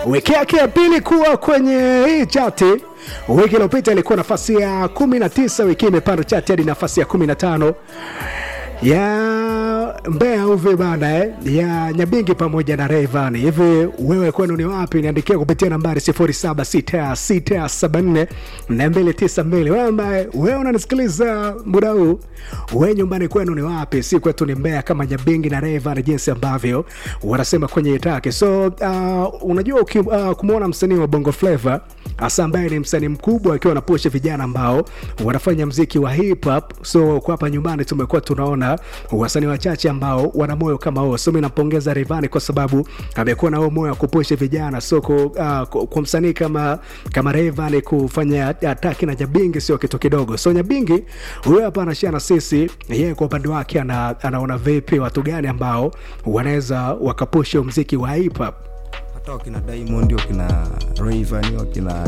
wiki yake ya pili kuwa kwenye hii chati. Wiki iliyopita ilikuwa nafasi ya 19, wiki hii imepanda chati hadi nafasi ya 15 ya Mbeya uvi bana eh, ya Nyabingi pamoja na Rayvan. Hivi wewe kwenu ni wapi? Niandikia kupitia nambari 076674 292. Wewe ambaye wewe unanisikiliza muda huu, wewe nyumbani kwenu ni wapi? Si kwetu ni Mbeya kama Nyabingi na Rayvan, jinsi ambavyo wanasema kwenye itake. So uh, unajua uki, uh, kumwona msanii wa Bongo Flava hasa ambaye ni msanii mkubwa akiwa anapusha vijana ambao wanafanya mziki wa hip hop. So kwa hapa nyumbani tumekuwa tunaona wasanii wachache ambao wana moyo kama huo. So mimi nampongeza Rayvanny kwa sababu amekuwa na huo moyo wa kupusha vijana. So kwa, uh, kwa msanii kama kama Rayvanny kufanya ataki na Nyabingi sio kitu kidogo. So Nyabingi huyo hapa anashare na sisi yeye kwa upande wake ana, anaona vipi watu gani ambao wanaweza wakapusha mziki wa hip hop hata wakina Diamond wakina Rayvanny wakina